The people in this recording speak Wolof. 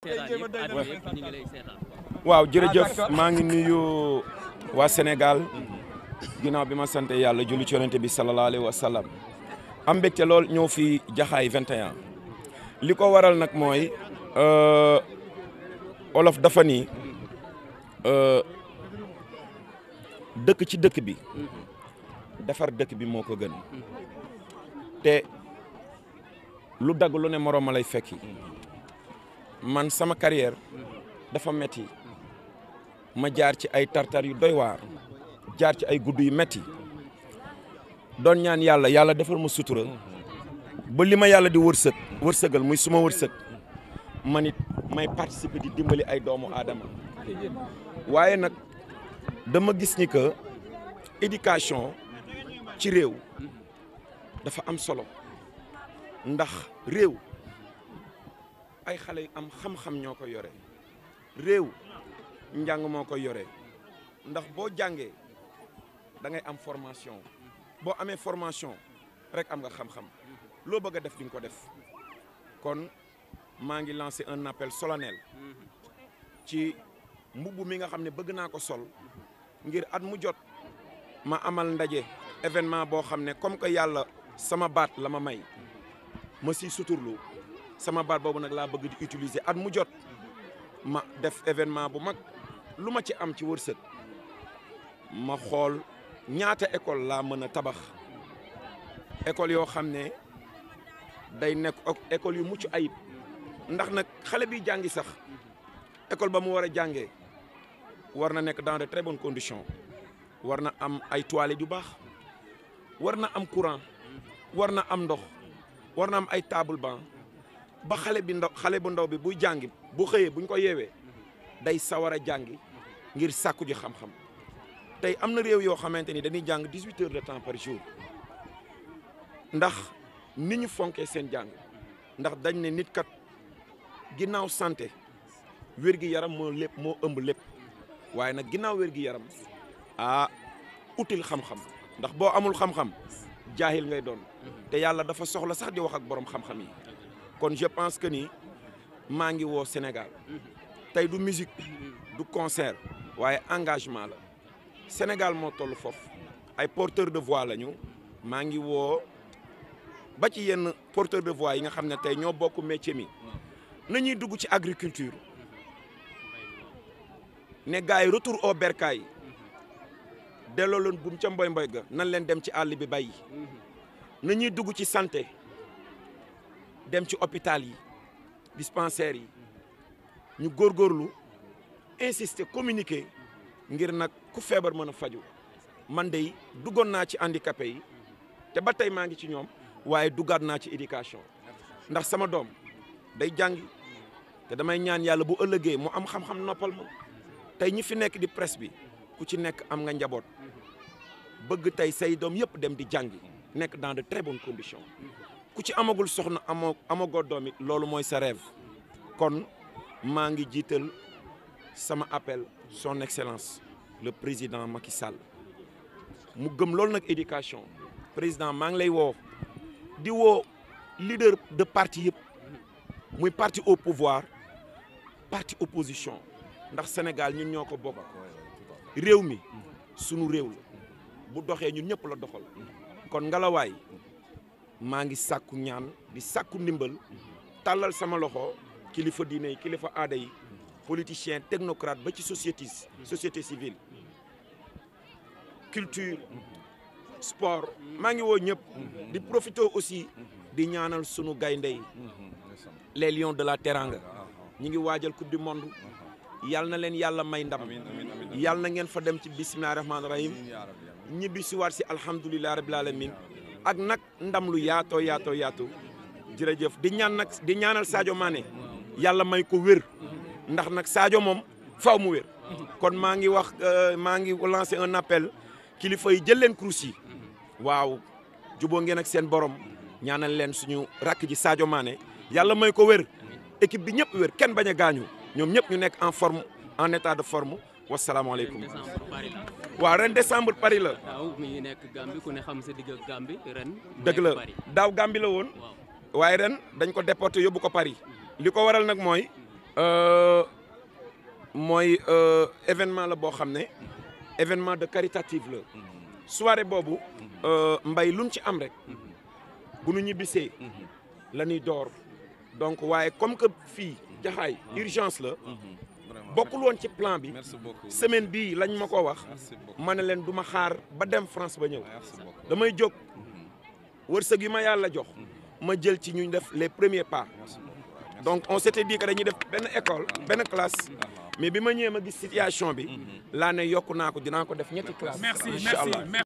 waaw jërëjëf maa ngi nuyu waa Sénégal ginnaaw bi ma sant yàlla julli ci yonente bi sallallahu alayhi wa sallam am mbégte lool ñëw fi jaxaay 21 li ko waral nag mooy olof dafa ni dëkk ci dëkk bi defar dëkk bi moo ko gën te lu dagg lu ne moroom ma lay fekki man sama carrière dafa metti ma jaar ci ay tartar yu doy waar jaar ci ay gudd yu metti doon ñaan yàlla yàlla defal ma sutura ba li ma yàlla di wërsëg wërsëgal muy suma wërsëg man it may participer di dimbali ay doomu aadama waaye nag dama gis ni que éducation ci réew dafa am solo ndax réew ay xale yu am xam-xam ñoo ko yore réew njàng moo ko yore ndax boo jàngee da ngay am formation boo amee formation rek am nga xam-xam loo bëgg a def di nga ko def kon maa ngi lancé un appel solennel ci mbubb mi nga xam ne bëgg naa ko sol ngir at mu jot ma amal ndaje événement boo xam ne comme que yàlla sama baat la ma may ma si suturlu sama baat boobu nag laa bëgg di utiliser at mu jot ma def événement bu mag lu ma ci am ci wërsëg ma xool ñaata école laa mën a tabax école yoo xam ne day nekk école yu mucc ayib ndax nag xale bi jàngi sax école ba mu war a jàngee war na nekk dans de très bonnes conditions war na am ay toilettes yu baax war na am courant war na am ndox war na am ay table banc ba xale bi ndaw xale bu ndaw bi buy jàngi bu xëyee buñ ko yeewee day sawar a jàngi ngir sàkku ji xam-xam tey am na réew yoo xamante ni dañuy jàng dix-huit heures de temps par jour ndax ni ñu fonkee seen jàng ndax dañ ne nit kat ginnaaw santé wér-gi-yaram moo lépp moo ëmb lépp waaye nag ginnaaw wér-gi-yaram ah util xam-xam ndax boo amul xam-xam jaahil ngay doon te yàlla dafa soxla sax di wax ak borom xam-xam yi kon je pense que ni maa ngi woo Sénégal tey du musique du concert waaye engagement la Sénégal moo toll foofu ay porteur de voix lañu maa ngi woo ba ci yenn porteur de voix yi nga xam ne tey ñoo bokk métier mi nañuy dugg ci agriculture ne gars yi retour au bercail delloo leen buum ca mboy mboy ga nan leen dem ci àll bi bay nañuy dugg ci santé dem ci hôpital yi dispensaires yi ñu góorgóorlu insister communiquer ngir nag ku feebar mën a faju man de duggoon naa ci handicapé yi te ba tey maa ngi ci ñoom waaye duggaat naa ci éducation ndax sama doom day jàngi te damay ñaan yàlla bu ëllëgee mu am xam-xam noppal ma tey ñi fi nekk di presse bi ku ci nekk am nga njaboot bëgg tey say doom yëpp dem di jàngi nekk dans de très bonnes conditions ku ci amagul soxna amoo amagoo doom it loolu mooy sa rêve kon maa ngi jiital sama appel son excellence le président Macky Sall mu gëm loolu nag éducation président maa ngi lay woo di woo leader de parti yëpp muy parti au pouvoir parti opposition ndax Sénégal ñun ñoo ko bokk réew mi sunu réew la bu doxee ñun ñëpp la doxal kon ngalawaay maa ngi sàkku ñaan di sàkku ndimbal tàllal sama loxo kilifa diine yi kilifa aada yi politicien technocrate ba ci société société civile culture sport maa ngi woo ñëpp di profiter aussi di ñaanal sunu gaynde yi les lions de la Teranga ñi ngi waajal coupe du monde yàlla na leen yàlla may ndam yàlla na ngeen fa dem ci bisimilah rahmaani rahim ñibbi si waat si alhamdulilah rabil alamin ak nag ndam lu yaatoo yaatoo yaatu jërëjëf di ñaan nag di ñaanal Sadio Mané yàlla may ko wér ndax nag Sadio moom faw mu wér kon maa ngi wax maa ngi lancer un appel kilifa yi jël leen kurus yi waaw juboo ngeen ak seen borom ñaanal leen suñu rakk ji Sadio Mané yàlla may ko wér équipe bi ñëpp wér kenn bañ a gaañu ñoom ñëpp ñu nekk en forme en état de forme wasalaamaaleykum. waaw ren décembre Paris la. daaw mi ngi nekk Gambie ku ne xam sa digg ak Gambie ren. dëgg la daaw Gambie la woon. waaye ren dañ ko déporté yóbbu ko Paris. li ko waral nag mooy Euh, mooy euh, événement la boo xam ne événement de caritative la soirée boobu euh, mbay luñ ci am rek bu nu ñibbisee la ñuy door donc waaye comme que fii jaxaay urgence la vraiment bokkul woon ci plan bi merci beaucoup semaine bii lañ ma ko wax merci beaucoup ma ne leen du ma xaar ba dem France ba ñëw merci beaucoup damay jóg wërsëg yi ma yàlla jox ma jël ci ñu def les premiers pas merci beaucoup donc on s'était dit que dañuy def benn école benn classe mais bi ma ñëwee ma gis situation bi laa ne yokku naa ko dinaa ko def ñetti classe merci incha allah merci